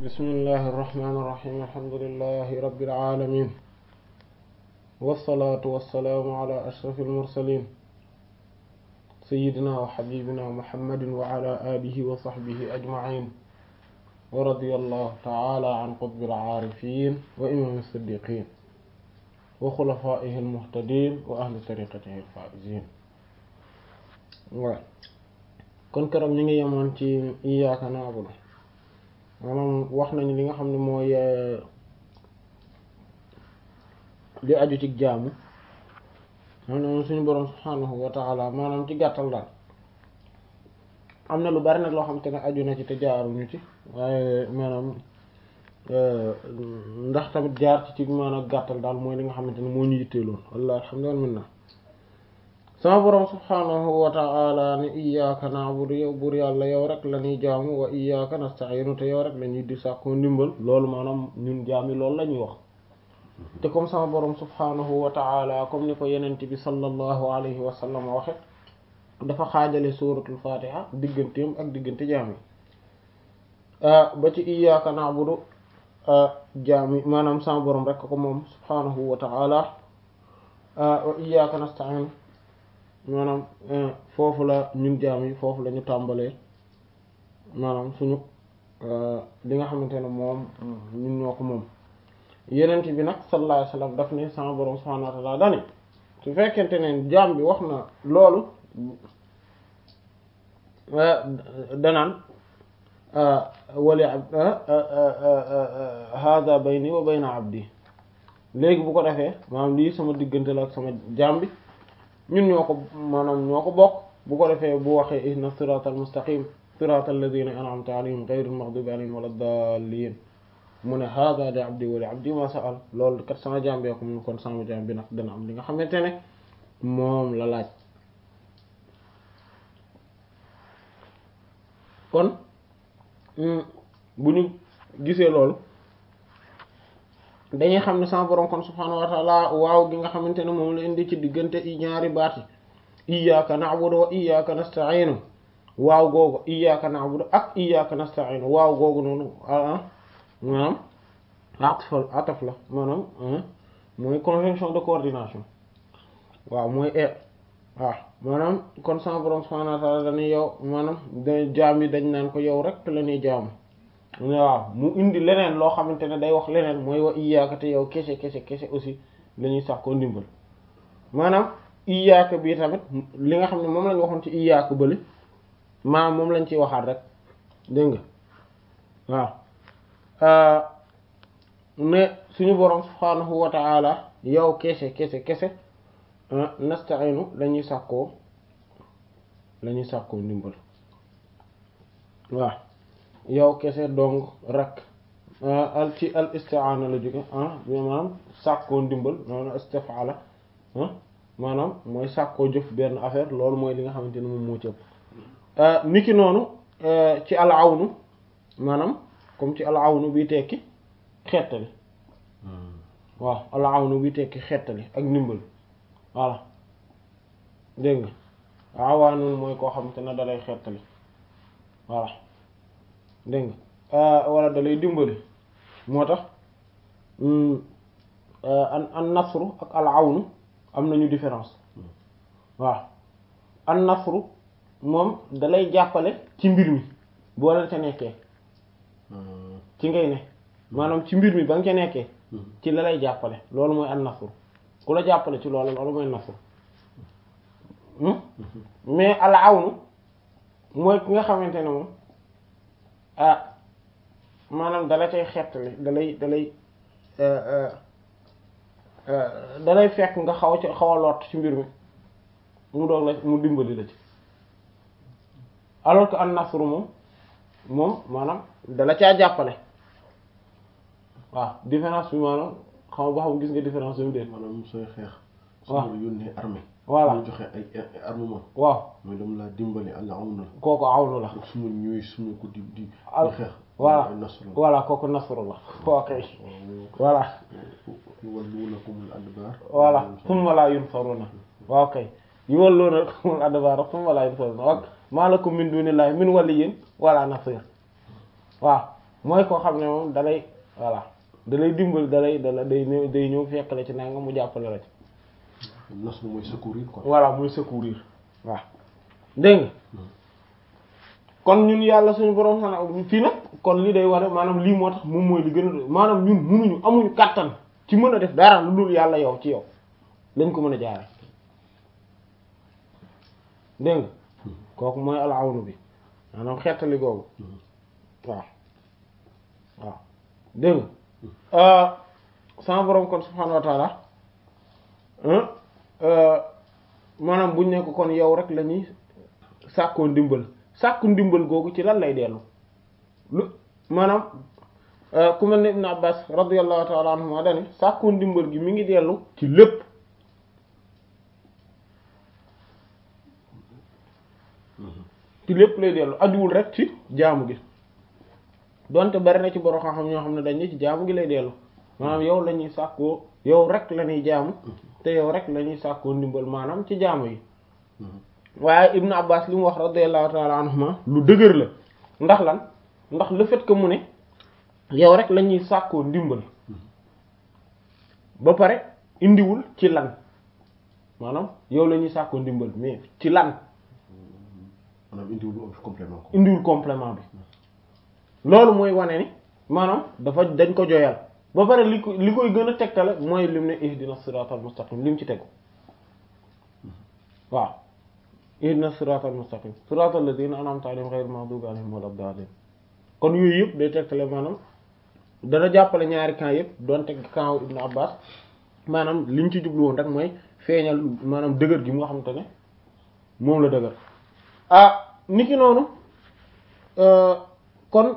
bismillahi irrahmani irrahim alhamdulilahi rabbil alamin wassalaatu wassalaamu ala ashraf almursalin sayidina wa xabibina muhammadin wa ala alihi wa saxbihi ajmain wa radiya allahu taala an qutbil aarifin wa imam siddiqin wa xulafaihi almuhtadin wa ahli tariqatihi alfaizin waaw kon keroog ñu ngi yemoon ci iyyaka na'budu maanaam wax nañu li nga xam ne mooy li aju ci jaamu maanaam suñu boroom subhaanahu wa ta'ala maanaam ci gàttal daal am na lu bari nag loo xam te ne aju na ci te jaaruñu ci waaye maanaam ndax tamit jaar ci ci maanaam gàttal daal mooy li nga xamante ne moo ñu yitteeloon walla alhamdulillah sama boroom subhaanahu wa ta'ala ne iyyaka na'budu yow buur yàlla yow rek la ñuy jaamu wa iyyaka nasta'inu te yow rek la ñuy di sàkkoo ndimbal loolu maanaam ñun jaami loolu la ñuy wax te comme sama boroom subhaanahu wa ta'ala comme ni ko yenent bi sallallahu alayhi wa sallam waxe dafa xaajale suuratul fatiha digganteem ak diggante jaami ba ci iyyaka na'budu jaami maanaam sama boroom rek ko moom subhaanahu wa ta'ala wa iyyaka nasta'inu maanaam foofu la ñun jaam yi foofu la ñu tàmbalee maanaam suñu li nga xamante ne moom ñun ñoo ko moom yenent bi nag sallallahu alayhi wasallam daf ne sama borom subhanahu wa ta'ala dani su fekkente ne jaam bi wax na loolu danaan wali hada bayni wa bayna abdi léegi bu ko defee maanaam lii sama diggante la ak sama jaam bi ñun ñoo ko maanaam ñoo ko bokk bu ko defee bu waxee ihna siratal mustaqim siratal ladina an'amta alayhim ghayril maghdubi alayhim wala dallin mu ne hada li abdi wa li abdi ma sa'al loolu kat sama jaam bee ko mun kon sama jaam bi nag dana am li nga xamante ne moom la laaj kon bu ñu gisee loolu dañuy xam ne sama borom kon subhaanahu wa ta'ala waaw gi nga xamante ne moom la indi ci diggante i ñaari baat yi iyyaka na'budu wa iyyaka nasta'inu waaw googu iyyaka na'budu ak iyyaka nasta'inu waaw googu noonu ah maanaam ataf ataf la maanaam mooy conjonction de coordination waaw mooy e waaw maanaam kon sama borom subhaanahu wa ta'ala dañuy yow maanaam da jaam yi dañ naan ko yow rek la ñuy jaamu waaw mu indi leneen loo xamante ne day wax leneen mooy wa iyaaka te yow kese kese kese aussi la ñuy sàkkoo ndimbal maanaam iyaaka bii tamit li nga xam ne moom lañ waxoon ci iyaaka bële maanaam moom lañ ciy waxaat rek dégg nga waaw ne suñu borom subhaanahu wa ta'ala yow kese kese kese nasta'inu la ñuy sàkkoo la ñuy sàkkoo ndimbal waaw yow kese dong rek al ci al isti'ana la jóge ah maanaam sàkkoo ndimbal maanaam istif'ala maanaam mooy sàkkoo jëf benn affaire loolu mooy li nga xamante ne moom moo ci ëpp niki noonu ci al awnu maanaam comme ci al awnu bi tekki xettali waaw al awnu bi tekki xettali ak ndimbal voilà dégg nga awaanun mooy koo xamante ne dalay xettali voilà dégg nga wala da lay dimbali moo tax an an nasru ak al awnu am nañu différence waaw an nasru moom da lay jàppale ci mbir mi boo leen ca nekkee ci ngay ne maanaam ci mbir mi ba nga ca nekkee ci la lay jàppale loolu mooy an nasru ku la jàppale ci loolu loolu mooy nasru mais al awnu mooy ki nga xamante ne moom ah maanaam dala cay xettali dalay dalay dalay fekk nga xaw ci xaw a lot ci mbir mi mu doog la mu dimbali la ci alors que an nasru moom moom maanaam dala caa jàppale waaw différence bi maanaam xaw ba xam gis nga différence bi mu dee maanaam sooy xeex waaw su yónnee armée voilà ñu joxe ay armement waaw mooy dama laa dimbali àlla aw na kooku awnu la su ma ñëwee su ma ko di di al di xeex voilà ay nasru la voilà kooku nasru la ok voilà yuwalluunakumul adbaar voilà summa laa yunsaruna waaw kay yuwalluunakumul adbaar summa laa yunsaruna wa maa lakum min dunillahi min waliyyin wala nasir waaw mooy koo xam ne moom dalay voilà dalay dimbal dalay dala day ñëw day ñëw fekk la ci nanga mu jàppale la ci nasru mooy secourir quoi. voilà muy secourir waaw dégg nga kon ñun yàlla suñu borom xanaa fii nag kon li day ware maanaam lii moo tax moom mooy li gën a maanaam ñun munuñu amuñu kàttan ci mën a def dara lu dul yàlla yow ci yow lañ ko mën a jaare dégg nga kooku mooy alawnu bi maanaam xettali googu waaw waaw dégg nga sama borom kon subhaanahu wa taala maanaam buñ nekk kon yow rek la ñuy sàkkoo ndimbal sàkku ndimbal googu ci lan lay dellu lu maanaam ku mel ne Ibn Abbas radiyallahu ta'ala anhuma dani sàkku ndimbal gi mi ngi dellu ci lépp ci lépp lay dellu ajuwul rek ci jaamu gi donte bari na ci borom xam-xam ñoo xam ne dañ ci jaamu gi lay dellu maanaam yow la ñuy sàkkoo yow rek la ñuy jaamu te yow rek la ñuy sàkkoo ndimbal maanaam ci jaamu yi waaye Ibn Abbas li mu wax radiyallahu ta'ala anhuma lu dëgër la ndax lan ndax le fait que mu ne yow rek la ñuy sàkkoo ndimbal ba pare indiwul ci lan maanaam yow la ñuy sàkkoo ndimbal mais ci lan maanaam indiwul complément ko. indiwul complément bi loolu mooy wane ni maanaam dafa dañ ko joyal ba pare li ko li koy gën a tegtale mooy lim ne ihdina siratal mustaqim lim ci tegu waaw ihdina siratal mustaqim siratal ladina an'amta alayhim ghayril maghdubi alayhim waladdallin kon yooyu yëpp day tegtale maanaam dana jàppale ñaari camp yëpp doon teg camp Ibn Abbas maanaam liñ ci jublu woon rek mooy feeñal maanaam dëgër gi mu nga xamante ne moom la dëgër ah niki noonu kon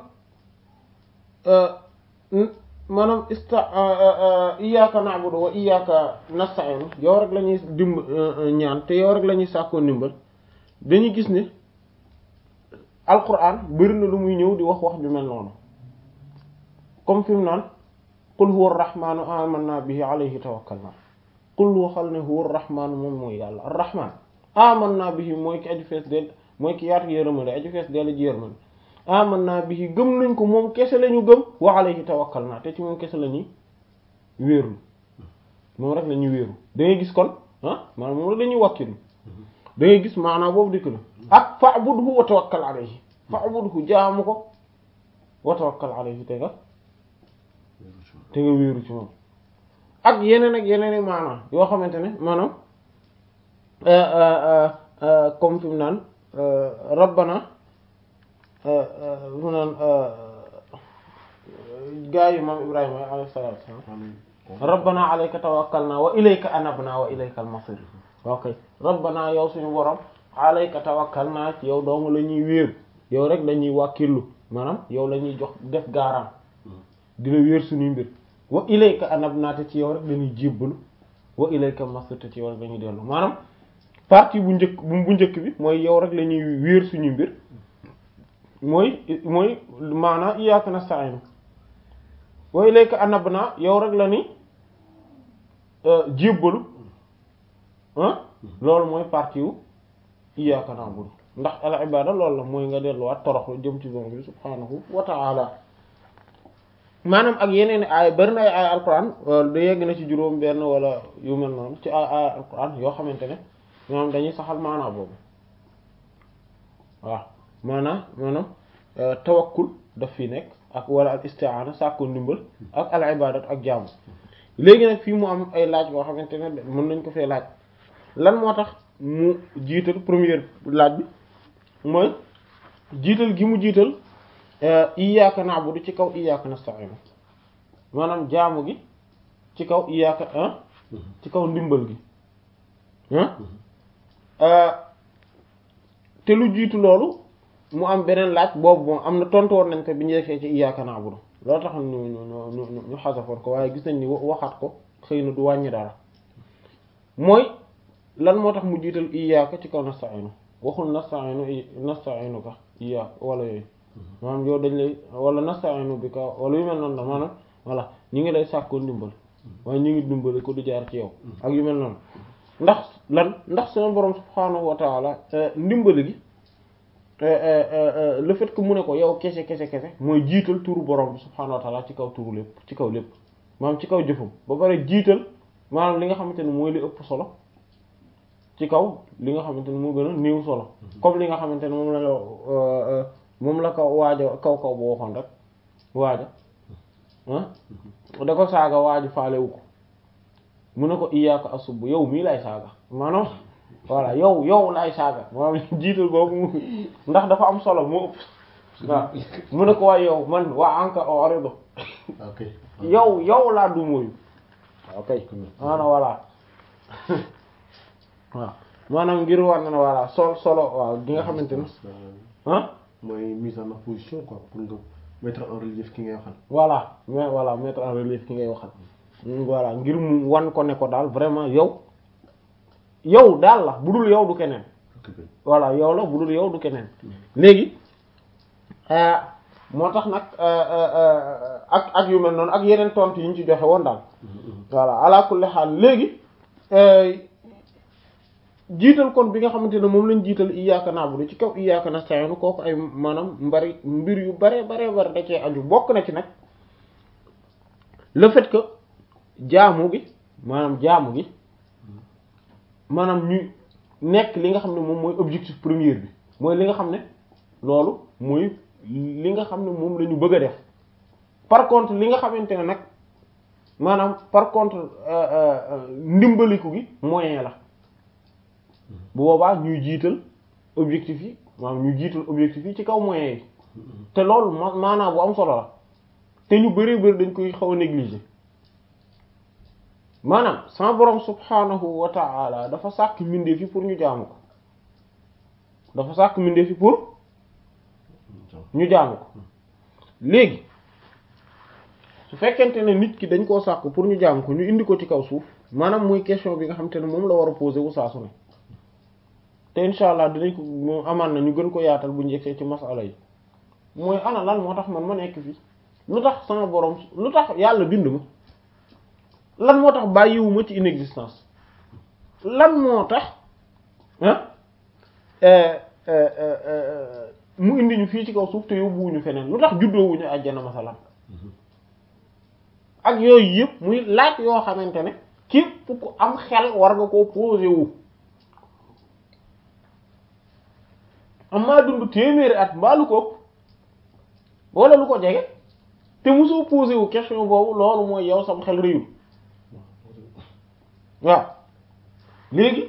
maanaam ista iyyaka na'budu wa iyyaka nasta'in yow rek la ñuy dimb ñaan te yow rek la ñuy sàkkoo ndimbal dañuy gis ne alquran bari na lu muy ñëw di wax wax ju mel noonu comme fi mu naan qul huwa ar-rahmanu amanna bihi alayhi tawakkalna qul waxal ne huwa ar-rahmanu moom mooy yàlla ar-rahman amanna bihi mooy ki aju fees del mooy ki yaatu yërmande aju fees del ji yërmande amanna bihi gëm nañ ko moom kese la ñu gëm wa alayhi tawakkalna te ci moom kese la ñuy wéeru moom rek la ñuy wéeru da ngay gis kon ah maanaam moom la dañuy wàkkilu da ngay gis maanaam boobu dikk na ak fa'budhu wa tawakkal alayhi fa'budhu jaamu ko wa tawakkal alayhi te nga te nga wéeru ci moom ak yeneen ak yeneen i maanaam yoo xamante ne maanaam comme fi mu naan rabbana mu naan gaa yi maam ibrahima alayhi salaatu wassalaam rabbana alayka tawakkalna wa ilayka anabna wa ilayka al-masir ok rabbana yow suñu borom alayka tawakkalna ci yow doomu la ñuy wéeru yow rek la ñuy wàkkillu maanaam yow la ñuy jox def gaaraam di la wéer suñuy mbir wa ilayka anabna te ci yow rek dañuy jébbalu wa ilayka al-masir te ci yow rek dañuy dellu maanaam partie bu njëkk bu bu njëkk bi mooy yow rek la ñuy wéer suñuy mbir mooy mooy maanaam iyyaka nasta'in wa ilayka anabna yow rek la ni jébbalu ah loolu mooy partie wu iyyaka na'budu ndax al ibada loolu la mooy nga delluwaat toroxlu jëm ci borom bi subhaanahu wa ta'ala maanaam ak yeneen ay bari na ay ay alquran da yegg na ci juróom benn wala yu mel noonu ci ay ay alquran yoo xamante ne ñoom dañuy saxal maanaa boobu waaw maanaam maanaam tawakkul daf fi nekk ak wala al isti'ana sàkku ndimbal ak al ibadat ak jaamu léegi nag fii mu am ay laaj boo xamante ne mën nañ ko fee laaj lan moo tax mu jiital première laaj bi mooy jiital gi mu jiital iyyaka na'budu ci kaw iyyaka nasta'in maanaam jaamu gi ci kaw iyyaka ci kaw ndimbal gi te lu jiitu loolu mu am beneen laaj boobu moom am na tontu woon nañ ko bi ñu defee ci iyyaka na'budu loolu tax ñu ñu ñu ñu ñu xasafoon ko waaye gis nañ ni waxaat ko xëy na du wàññi dara mooy lan moo tax mu jiital iyyaka ci kaw nasta'inu waxul nasta'inu nasta'inu ka iyyaka wala yooyu maanaam yow dañ lay wala nasta'inu bi ka wala yu mel noonu la maanaam voilà ñu ngi lay sàkkoo ndimbal waaye ñu ngi dimbali ko du jaar ci yow ak yu mel noonu ndax lan ndax seen borom subhaanahu wa ta'ala ndimbali gi le fait que mu ne ko yow kese kese kese mooy jiital turu borom bi subhaanahu wa ta'ala ci kaw turu lépp ci kaw lépp maanaam ci kaw jëfam ba pare jiital maanaam li nga xamante ne mooy li ëpp solo ci kaw li nga xamante ne moo gën a néew solo comme li nga xamante ne moom la moom la ko waaja kaw kaw boo waxoon rek waaja ah da ko saaga waaju faalewu ko mu ne ko iyaaka asub yow mii lay saaga maanaam voilà yow yow lay saaga maanaam jiital googu ndax dafa am solo moo ëpp waaw mu ne ko waay yow man waa anka orido ok yow yow laa du mooyu ok maanaam voilà waaw maanaam ngir war na ne voilà sol solo waaw gi nga xamante ne ah mooy mise en opposition quoi pour nga mettre en relief ki ngay waxal voilà mais voilà mettre en relief ki ngay waxal voilà ngir mu wan ko ne ko daal vraiment yow yow daal la bu dul yow du keneen voilà yow la bu dul yow du keneen léegi moo tax nag ak ak yu mel noonu ak yeneen tontu yi ñu ci joxe woon daal voilà ala kulli xaal léegi jiital kon bi nga xamante ne moom lañ jiital iyyaka na'budu ci kaw iyyaka nasta'in kooku ay maanaam mbari mbir yu bare bare bare da cee aju bokk na ci nag le fait que jaamu gi maanaam jaamu gi maanaam ñu nekk li nga xam ne moom mooy objectif premier bi mooy li nga xam ne loolu mooy li nga xam ne moom la ñu bëgg a def par contre li nga xamante ne nag maanaam par contre ndimbaliku gi moyen la bu boobaa ñuy jiital objectif yi maanaam ñu jiital objectif yi ci kaw moyen yi te loolu ma maanaam bu am solo la te ñu bari bari dañ koy xaw a négliger maanaam sama borom subhanahu wa ta'ala dafa sàkk mbindeef yi pour ñu jaamu ko dafa sàkk mbindeef yi pour ñu jaamu ko léegi su fekkente ne nit ki dañ koo sàkk pour ñu jaamu ko ñu indi ko ci kaw suuf maanaam muy question bi nga xam te ne moom la war a poser wu saa su ne te insha allah dinañ ko moom amaan na ñu gën ko yaatal bu njëkkee ci masala yi mooy ana lan moo tax man ma nekk fii lu tax sama borom lu tax yàlla bind ma lan moo tax bàyyiwuma ci inexistence lan moo tax ah mu indi ñu fii ci kaw suuf te yóbbuwuñu feneen lu tax juddoowuñu àjjana masalan ak yooyu yëpp muy laaj yoo xamante ne képp ku am xel war nga koo posé wu am maa dund téeméeri at mbaa lu ko ëpp wala lu ko jege te mosoo posé wu question boobu loolu mooy yow sam xel réyul waaw léegi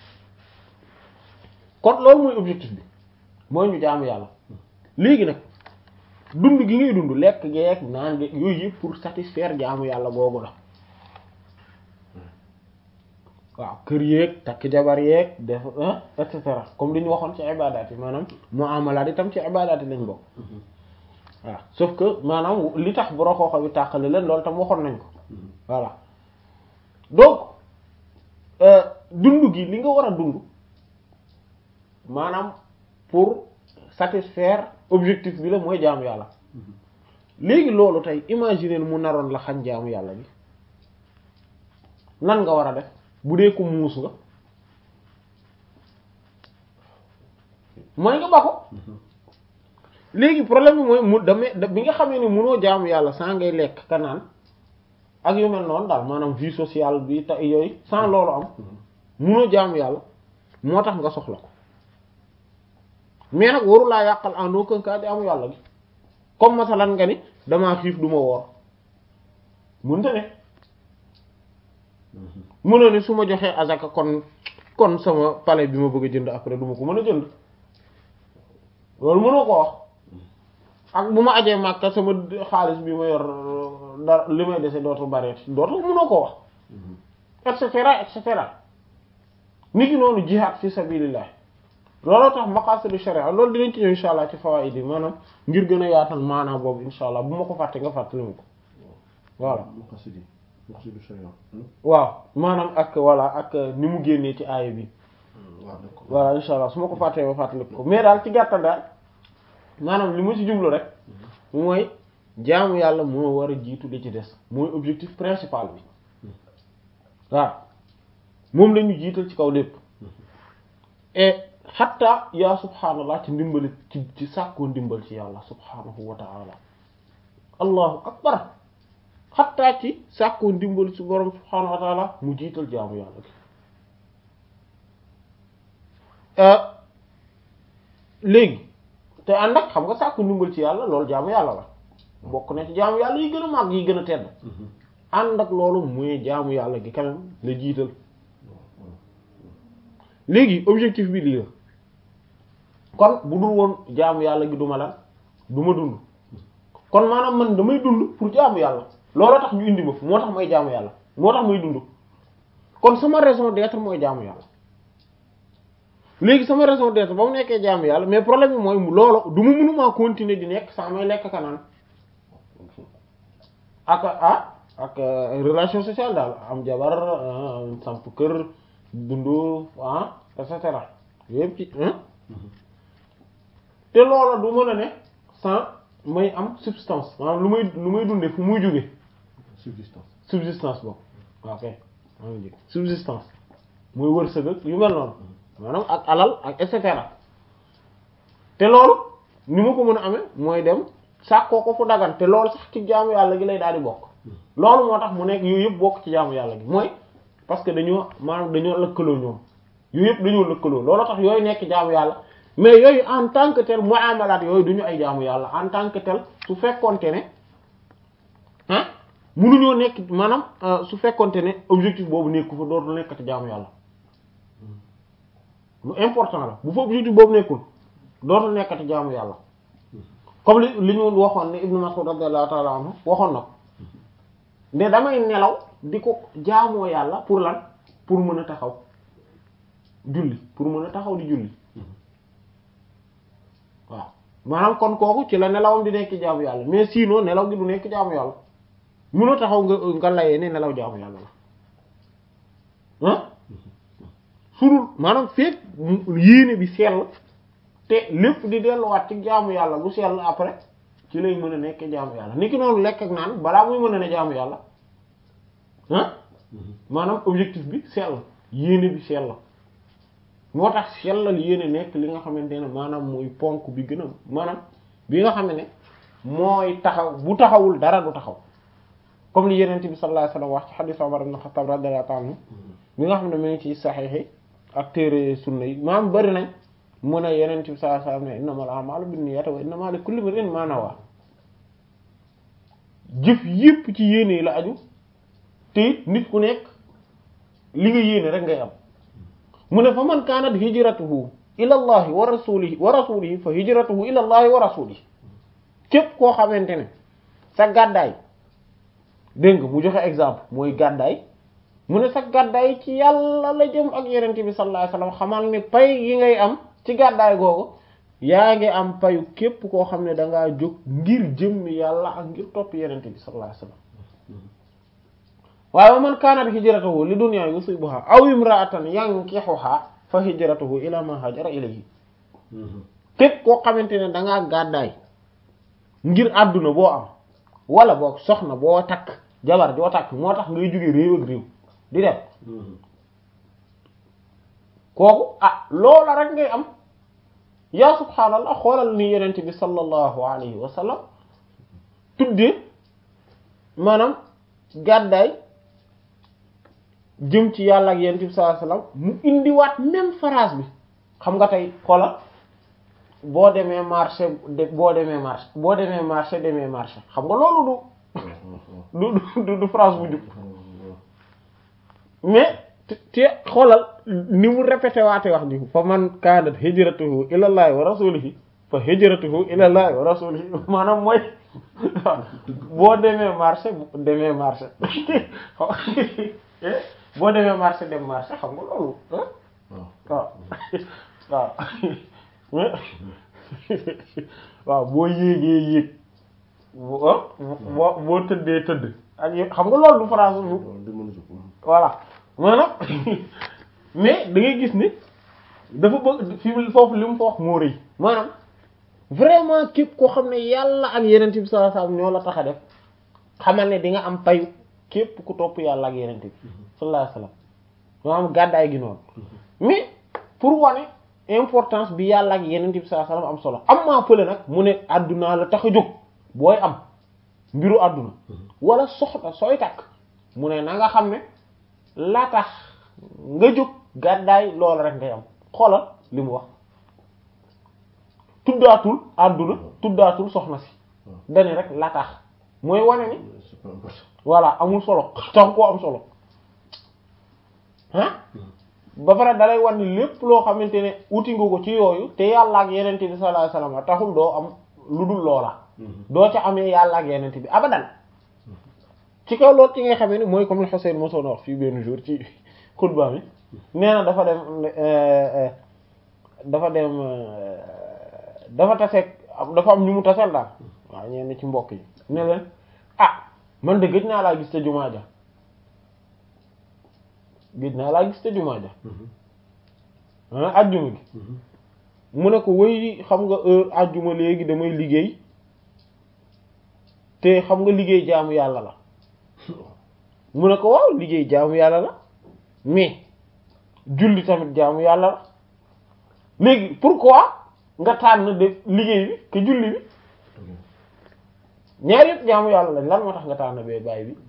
kon loolu mooy objectif bi mooy ñu jaamu yàlla léegi nag dund gi ngay dund lekk geek naan geek yooyu yëpp pour satisfaire jaamu yàlla googu la waaw kër yeeg takk jabar yeeg def et cetera comme li ñu waxoon ci ibadaat yi maanaam muamalaat itam ci ibadaat yi lañ bokk waaw sauf que maanaam li tax bu roxooxo bi tàqale leen loolu tam waxoon nañ ko voilà donc dund gi li nga war a dund maanaam pour satisfaire objectif bi la mooy jaamu yàlla léegi loolu tey imaginer mu naroon la xañ jaamu yàlla bi nan nga war a def bu dee ko muus nga mooy nga ba ko léegi problème bi mooy mu damay bi nga xamee ne mënoo jaamu yàlla sans ngay lekk ka naan ak yu mel noonu daal maanaam vie sociale bi te yooyu sans loolu am mënoo jaamu yàlla moo tax nga soxla ko mais nag waru laa yàqal en aucun cas di amu yàlla gi comme masalan nga ni damaa xiif du ma woor mënta ne mënoo ni su ma joxee azaka kon kon sama palais bi ma bëgg a jënd après du ma ko mën a jënd loolu mënoo ko wax ak bu ma ajee màkka sama xaalis bi ma yor dara li may dese dootul bari dootul mënoo ko wax et cetera et cetera nit ki noonu jihaad fi sabilillah looloo tax maqasidu sharia loolu dinañ ci ñëw insha allah ci fawaid yi maanaam ngir gën a yaatal maanaam boobu insha allah bu ma ko fàtte nga fàttali ma ko voilà maqasidi maqasidu sharia waaw maanaam ak voilà ak ni mu génnee ci aaya bi waaw d'accord voilà insha allah su ma ko fàttee ma fàttali ko mais daal ci gàttal daal maanaam li ma ci jublu rek mooy jaamu yàlla moo war a jiitu li ci des mooy objectif principal bi waaw moom la ñu jiital ci kaw lépp et xatta yaa subhaanallah ci ndimbali ci ci sàkkoo ndimbal ci yàlla subhaanahu wa ta'ala allahu akbar xatta ci sàkkoo ndimbal ci borom subhaanahu wa ta'ala mu jiital jaamu yàlla gi léegi te ànd ak xam nga sàkku ndimbal ci yàlla loolu jaamu yàlla la bokk na ci jaamu yàlla yi gën a màgg yi gën a tedd ànd ak loolu muy jaamu yàlla gi quand même la jiital léegi objectif bi lii la kon bu dul woon jaamu yàlla gi duma lan du ma dund kon maanaam man damay dund pour jaamu yàlla looloo tax ñu indi ma moo tax may jaamu yàlla moo tax may dund kon sama raison d'être mooy jaamu yàlla léegi sama raison d'être ba mu nekkee jaamu yàlla mais problème bi mooy loolu du ma mënumaa continuer di nekk sans may lekk kanaan ak ah ak relation sociale daal am jabar samp kër dundu ah et cetera yëpp ci te loola du mën a ne sans may am substance maanaam lu may lu may dundee fu muy jóge subsistance subsistance boobu waaw kay maa ngi jég subsistance muy wërsëg ak yu mel noonu maanaam ak alal ak et cetera te loolu ni ma ko mën a amee mooy dem sàkkoo ko fu dagan te loolu sax ci jaamu yàlla gi lay daal di bokk loolu moo tax mu nekk yooyu yëpp bokk ci jaamu yàlla gi mooy parce que dañoo maanaam dañoo lëkkaloo ñoom yooyu yëpp dañoo lëkkaloo loolu tax yooyu nekk jaamu yàlla mais yooyu en tant que tel muamalat yooyu duñu ay jaamu yàlla en tant que tel su fekkonte ne ah munuñoo nekk maanaam su fekkonte ne objectif boobu nekku fa dootul nekkati jaamu yàlla lu important la bu fa objectif boobu nekkul dootul nekkati jaamu yàlla comme li li ñu waxoon ne Ibnu Mas'ud radiyallahu ta'ala anhu waxoon na ko ne damay nelaw di ko jaamoo yàlla pour lan pour mën a taxaw julli pour mën a taxaw di julli waaw maanaam kon kooku ci la nelawam di nekk jaamu yàlla mais sinon nelaw gi du nekk jaamu yàlla mënoo taxaw nga nga layee ne nelaw jaamu yàlla la ah surul maanaam feek yéene bi sell te lépp di delluwaat ci jaamu yàlla bu sell après ci lay mën a nekk jaamu yàlla niki noonu lekk ak naan balaa muy mën a ne jaamu yàlla ah maanaam objectif bi sell yéene bi sell moo tax sellal yéene nekk li nga xamante ne maanaam mooy ponk bi gën a maanaam bi nga xam ne mooy taxaw bu taxawul dara du taxaw comme li yeneen bi sallallahu alayhi wasallam wax ci hadith Umar ibn Khattab radiyallahu anhu bi nga xam ne mu ngi ci saxiix yi ak téere sunna yi maanaam bari nañ mu ne yeneen bi sallallahu alayhi wasallam ne innamal a'malu binniyati wa innamaa likulli imri'in maa nawaa jëf yépp ci yéene yi la aju te nit ku nekk li nga yéene rek ngay am mu ne fa man kaanat hijratuhu ila allahi wa rasulihi wa rasulihi fa hijratuhu ila allahi wa rasulihi képp koo xamante ne sa gàddaay dégg nga mu joxe exemple mooy gàddaay mu ne sa gàddaay ci yàlla la jëm ak yenente bi sallallahu alayhi wasallam xamal ne pay yi ngay am ci gàddaay googu yaa ngi am payu képp koo xam ne dangaa jóg ngir jëmmi yàlla ak ngir topp yenente bi sallallahu alayhi wasallam waaye man kaanat hijratuhu li dunya yusibuha aw imra'atan yankihuha fa hijratuhu ila ma hajara ilayhi képp koo xamante ne dangaa gàddaay ngir àdduna boo am wala boog soxna boo takk jabar joo takk moo tax ngay jóge réew ak réew di dem kooku ah loola rek ngay am yaa subhaanallah xoolal ni yonent bi sallallahu alayhi wa sallam tuddee maanaam gàddaay jëm ci yàlla ak yonent bi sallallahu alayhi wa sallam mu indiwaat même phrase bi xam nga tey xoolal boo demee marché de boo demee marché boo demee marché demee marché xam nga loolu du du du phrase bu jub mais te xoolal ni mu répété waate wax ji fa man kaanat hijratuhu ilallahi wa rasulihi fa hijratuhu ilallahi wa rasulihi maanaam mooy boo demee marché demee marché boo demee marché dem marché xam nga loolu waaw waaw waaw boo yéegee yéeg boo boo tëddee tëdd ak yéeg xam nga loolu du phrase bu voilà maanaam mais da ngay gis ni dafa bëgg fi foofu li mu fa wax moo rëy maanaam vraiment képp koo xam ne yàlla ak yeneen bi sallallahu alayhi wasallam ñoo la tax a def xamal ne di nga am payu képp ku topp yàlla ak yeneen bi sallallahu alayhi wasallam maanaam gàddaay gi noonu mais pour wane importance bi yàlla ak yeneen bi sallallahu alayhi wasallam am solo am maa fële nag mu ne àdduna la tax a jóg booy am mbiru àdduna wala soxla sooy takk mu ne na nga xam ne la tax nga jóg gàddaay loolu rek ngay am xoolal li mu wax tuddaatul àdduna tuddaatul soxna si dani rek la tax mooy wane ni c'est pas important. voilà amul solo tax koo am solo ah ba pare dalay wan ni lépp loo xamante ne uti nga ko ci yooyu te yàlla ak yenente bi sallallahu alayhi wasallam taxul doo am lu dul loola doo ca amee yàlla ak yenente bi abadan ci kaw loolu ci nga xamee ni mooy comme le Hussein mosoon wax fii benn jour ci xutba mi nee na dafa dem dafa dem dafa taseeg dafa am ñu mu tasel daal waaw ñenn ci mbokk yi ne leen ah man de gëj naa laa gis te jumaa ja gëj naa laa gis te jumaa ja ah ajjuma gi mu ne ko wëy xam nga heure ajjuma léegi damay liggéey te xam nga liggéey jaamu yàlla la mu ne ko waaw liggéey jaamu yàlla la mais julli tamit jaamu yàlla la léegi pourquoi nga tànn def liggéey bi que julli bi ñaar yëpp jaamu yàlla lañ lan moo tax nga tànn bee bàyyi bi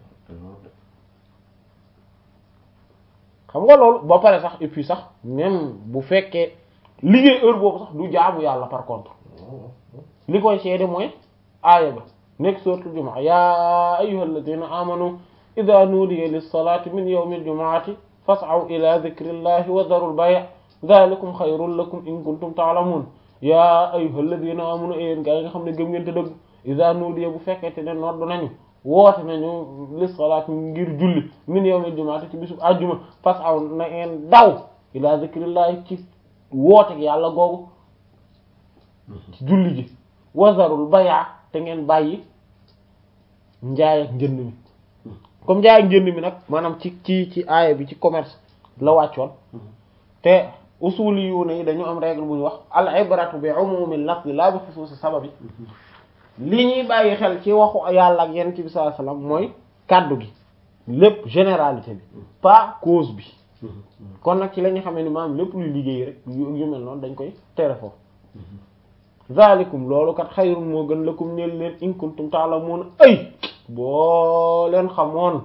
xam nga loolu ba pare sax et puis sax même bu fekkee liggéey heure boobu sax du jaamu yàlla par contre li koy seede mooy aaya ba nekk suratul jumaa yaa ayyuhal ladina amanu idha nudiya lis salati min yawmil jumu'ati fas'aw ila dhikrillahi wa dharul bay' dhalikum khayrun lakum in kuntum ta'lamun yaa ayyuhal ladina amanu yéen gaa yi nga xam ne gëm ngeen te dëgg idha nudiya bu fekkente ne noddu nañu woote nañu lis salaat ngir julli min yawmil jumu'ati ci bisub àjjuma fas'aw na ngeen daw ila dhikrillahi ci woote yàlla googu ci julli ji wa dharul bay' te ngeen bàyyi njaay ak njënd mi comme njaay ak njënd mi nag maanaam ci ci ci aaya bi ci commerce la wàccoon te usuli yu ne yi dañu am règle bu ñu wax al ibratu bi umumi lafzi la bi xusuusi sababi li ñuy bàyyi xel ci waxu yàlla ak yonent bi sallallahu alayhi wasallam mooy kàddu gi lépp généralité bi pas cause bi kon nag ci la ñu xamee ni maanaam lépp luy liggéey rek yu yu mel noonu dañ koy tere foofu zalikum loolu kat xayrun moo gën lakum ñeel leen in kuntum ta'lamun ay boo leen xamoon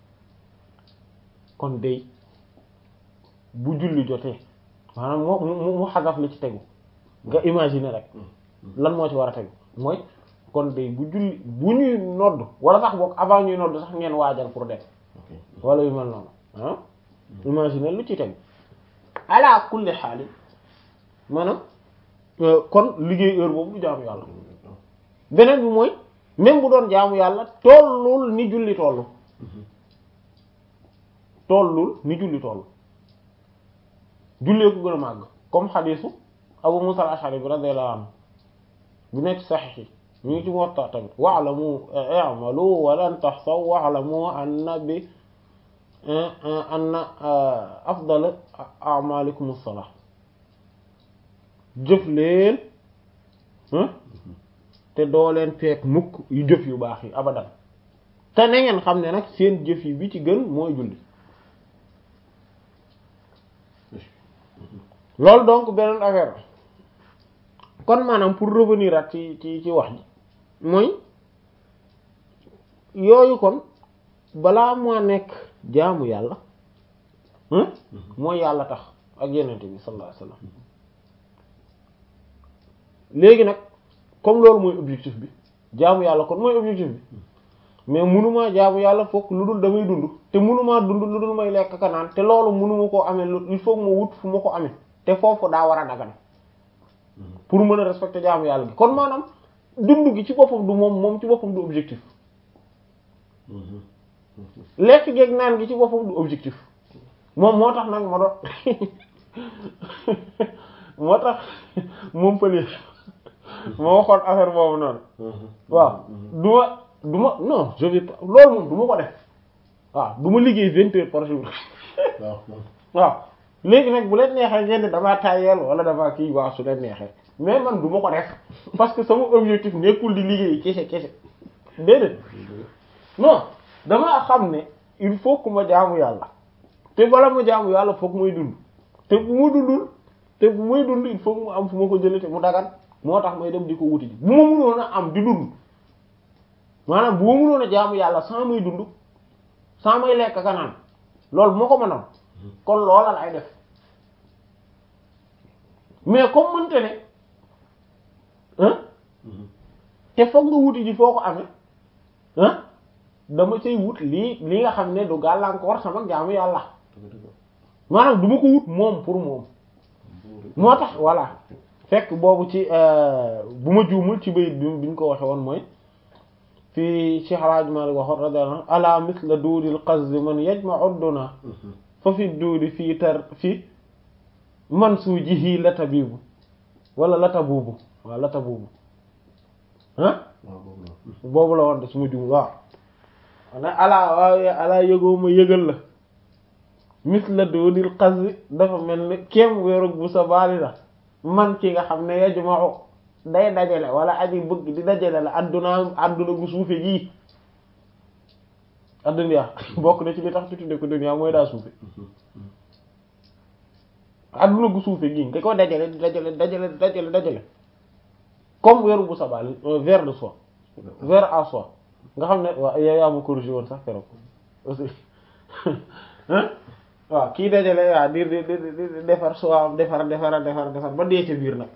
kon day bu julli jotee maanaam moo mu mu xasaf li ci tegu nga imaginer rek lan moo ci war a tegu mooy kon day bu julli bu ñuy nodd wala sax boog avant ñuy nodd sax ngeen waajal pour def wala yu mel noonu ah imaginer lu ci tegu ala kulli xaali maanaam kon liggéey heure boobu du jaamu yàlla beneen bi mooy même bu doon jaamu yàlla tollul ni julli tollu tollul ni julli tollu jullee ko gën a màgg comme xadiisu Abu Musa al-Ash'ari bi radiyallahu anhu bu nekk saxiix yi ñu ngi ci Muwatta tamit wa'lamu i'malu wa lan tahsaw wa'lamu anna bi anna afdal a'malikum as-salah jëf leen te doo leen fekk mukk yu jëf yu baax yi abadan te na ngeen xam ne nag seen jëf yi bi ci gën mooy julli loolu donc beneen affaire kon maanaam pour revenir ak ci ci ci wax ji mooy yooyu kon balaa moo nekk jaamu yàlla mooy yàlla tax ak yenente bi sallallahu alayhi wasallam léegi nag comme loolu mooy objectif bi jaamu yàlla kon mooy objectif bi mais munumaa jaamu yàlla fokk lu dul damay dund te munumaa dund lu dul may lekk ka naan te loolu munuma koo amee il faut ma wut fu ma ko amee te foofu daa war a dagan pour mën a respecter jaamu yàlla gi kon maanaam dund gi ci boppam du moom moom ci boppam du objectif lekk geeg naan gi ci boppam du objectif moom moo tax nag ma doon moo tax moom pëli ma waxoon affaire boobu noonu waaw du ma du ma non je vais pas loolu moom du ma ko def waaw du ma liggéey vingt heures par jour waaw léegi nag bu leen neexee ngeen damaa tayeel wala damaa kii waaw su leen neexee mais man du ma ko def parce que sama objectif nekkul di liggéey kese kese déedéet non damaa xam ne il faut que ma jaamu yàlla te bala ma jaamu yàlla foog muy dund te bu ma dundul te bu may dund il faut mu am fu ma ko jëlee te mu dagan moo tax may dem di ko wuti ji bu ma mënoon a am di dund maanaam bu ma mënoon a jaamu yàlla sans may dund sans may lekk ka naan loolu bu ma ko mënoon kon loola lay def mais comme mënte ne ah te foog nga wuti ji foo ko amee ah dama cay wut lii li nga xam ne du gàllankoor sama jaamu yàlla maanaam du ma ko wut moom pour moom moo tax voilà fekk boobu ci bu ma juumul ci bayit bi bi ñu ko waxe woon mooy fii Cheikh Alhaji Malik waxoon radiyallahu anhu ala misla duudil qazzi man yajma'u duna fa fi duudi fii tar fi man suujihi latabibu wala latabubu waaw latabubu ah boobu la woon de su ma juumul waaw ne alaa waaye alaa yëgoo ma yëgal la misla duudil qazzi dafa mel ni kéem wéerug bu sa baali la man ki nga xam ne yajma'u day dajale wala aji bëgg di dajale la adduna adduna gu suufe gii adduna bokk na ci li tax tudde ko dunya mooy daa suufe adduna gu suufe gii nga ko dajale di dajale dajale dajale dajale comme weeru bu sabal vers de soie vers à soie nga xam ne waaw yow yaa ma corrigé woon sax keroog aussi waaw kii dajale waaw di di di defar soie defar defar defar defar ba dee ca biir nag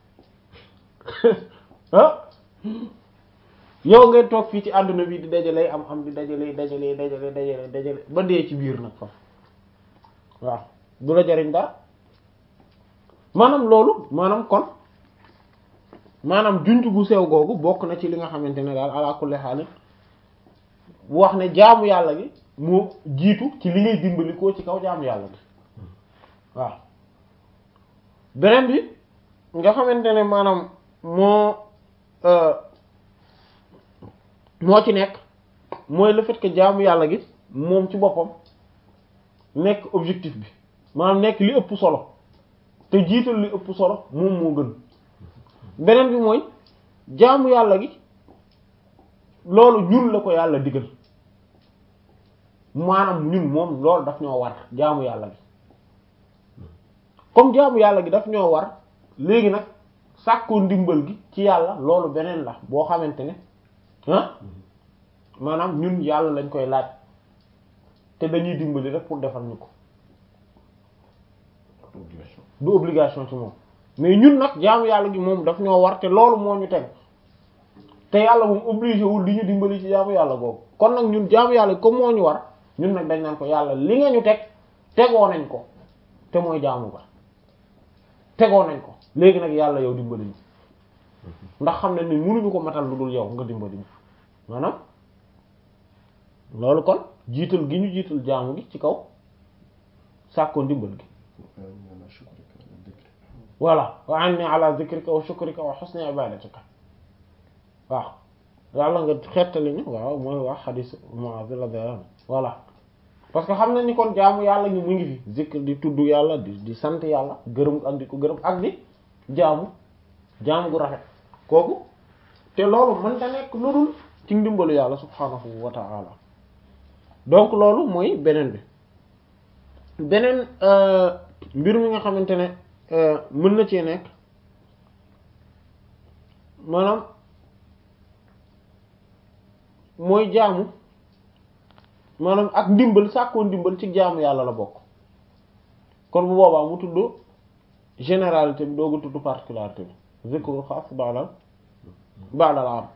ah yow ngay toog fii ci àdduna bi di dajale am am di dajale dajale dajale dajale dajale ba dee ci biir nag fa waaw du la jariñ dara maanaam loolu maanaam kon maanaam junj gu sew googu bokk na ci li nga xamante ne daal ala kulli haal wax ne jaamu yàlla gi moo jiitu ci li ngay dimbali koo ci kaw jaamu yàlla gi waaw beneen bi nga xamante ne maanaam moo moo ci nekk mooy le fait que jaamu yàlla gi moom ci boppam nekk objectif bi maanaam nekk li ëpp solo te jiital li ëpp solo moom moo gën beneen bi mooy jaamu yàlla gi loolu ñun la ko yàlla digal maanaam ñun moom loolu daf ñoo war jaamu yàlla gi comme jaamu yàlla gi daf ñoo war léegi nag sàkkoo ndimbal gi ci yàlla loolu beneen la boo xamante ne ah maanaam ñun yàlla lañ koy laaj te dañuy dimbali rek pour defal ñu ko du obligation ci moom mais ñun nag jaamu yàlla gi moom daf ñoo war te loolu moo ñu teg te yàlla moom obligé wul di ñu dimbali ci jaamu yàlla googu kon nag ñun jaamu yàlla gi comme moo ñu war ñun nag dañ naan ko yàlla li nga ñu teg tegoo nañ ko te mooy jaamu ba tegoo nañ ko léegi nag yàlla yow dimbali ñu ndax xam ne ni mënuñu ko matal lu dul yow nga dimbali ñu maanaam loolu kon jiital gi ñu jiital jaamu gi ci kaw sàkkoo ndimbal gi voilà wa anni ala zikrika wa shukrika wa husni ibadatika waaw yàlla nga xettali ñu waaw mooy wax xadis Muaz radiyallahu anhu voilà parce que xam na ni kon jaamu yàlla ñu mu ngi fi zikr di tudd yàlla di di sant yàlla gërëm ak di ko gërëm ak di jaamu jaamu gu rafet kooku te loolu mën ta nekk lu dul ci ndimbalu yàlla subhanahu wa ta'ala donc loolu mooy beneen bi beneen mbir mi nga xamante ne mën na cee nekk maanaam mooy jaamu maanaam ak ndimbal sàkkoo ndimbal ci jaamu yàlla la bokk kon bu boobaa mu tudd généralité bi dooga tudd particularité bi zikrul xaas ba'dal ba'dal am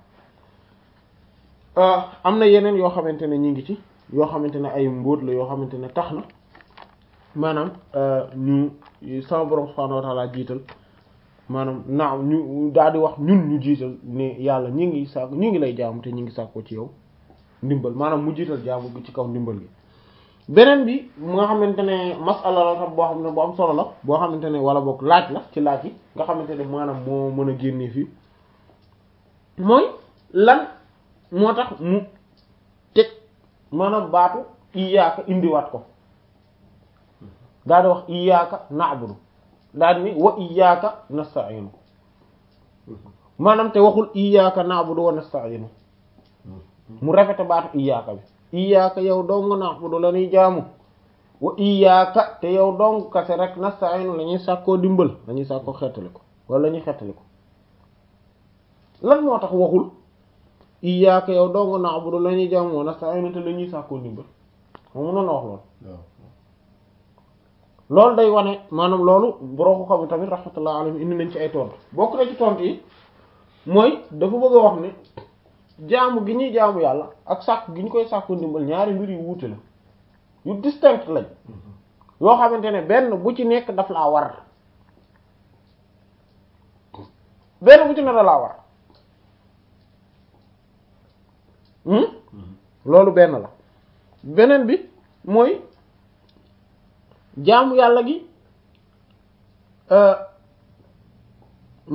am na yeneen yoo xamante ne ñi ngi ci yoo xamante ne ay mbóot la yoo xamante ne tax na maanaam ñu sama borom subhanahu wa ta'ala jiital maanaam naaw ñu daal di wax ñun ñu jiital ne yàlla ñi ngi sàkk ñu ngi lay jaamu te ñu ngi sàkkoo ci yow ndimbal maanaam mu jiital jaamu gi ci kaw ndimbal gi beneen bi mu nga xamante ne masala la tam boo xam ne bu am solo la boo xamante ne wala boog laaj la ci laaj yi nga xamante ne maanaam moo mën a génnee fii mooy lan moo tax mu teg maanaam baatu iyaaka indiwaat ko daal di wax iyaaka na'budu daal ni wa iyaaka nasta'inu maanaam te waxul iyaaka na'budu wa nasta'inu mu rafete baatu iyaaka bi iyaaka yow dong na'budu la ñuy jaamu wa iyyaka te yow dong kase rek nasta'inu la ñuy sàkkoo dimbal la ñuy sàkkoo xettali ko wala la ñuy xettali ko lan moo tax waxul iyyaka yow dong na'budu la ñuy jaamu wa nasta'inu te la ñuy sàkkoo dimbal xam nga noonu wax loolu waaw loolu day wane maanaam loolu boroo ko xam tamit rahmatullah alayhi indi nañ ci ay tontu bokk na ci tontu yi mooy dafa bëgg a wax ne jaamu gi ñuy jaamu yàlla ak sàkk gi ñu koy sàkku ndimbal ñaari mbir yu wuute la yu distinct lañ yoo xamante ne benn bu ci nekk daf laa war benn bu ci nekk da laa war hmm loolu benn la beneen bi mooy jaamu yàlla gi